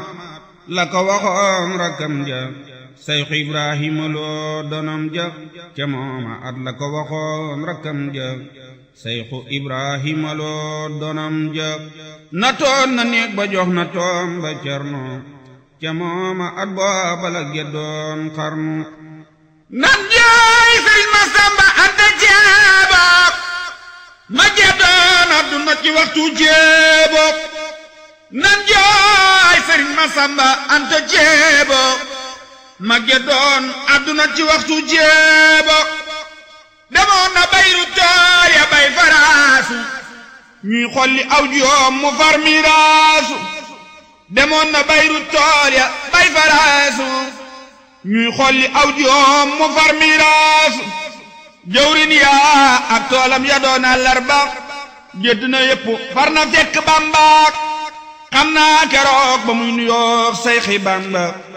at la ko waxoon rakkam ja sayxu ibrahima loo donom ja ca mooma at la ko waxoon rakkam ja sayxu ibrahima loo donam ja na toon na néeg ba jox na toom ba cerno ca mooma at booba la geddoon xarnu nan jaay sëriñ ma samba anta jeebo ma geddoon adduna ci waxtu jeebo nan jaay sëriñ ma samba anta jeebo ma geddoon adduna ci waxtu jeebo demoon na bayru tool ya bay faraasu ñuy xolli aw joom mu far miraasu demoon na bayru tool ya bay faraasu ñuy xolli aw joom mu far miraasu jëwrin yaa ak toolam ya doon àllarba gédd na yépp far na fekk bambaak xam naa keroog ba muy nuyoog sayxi bamba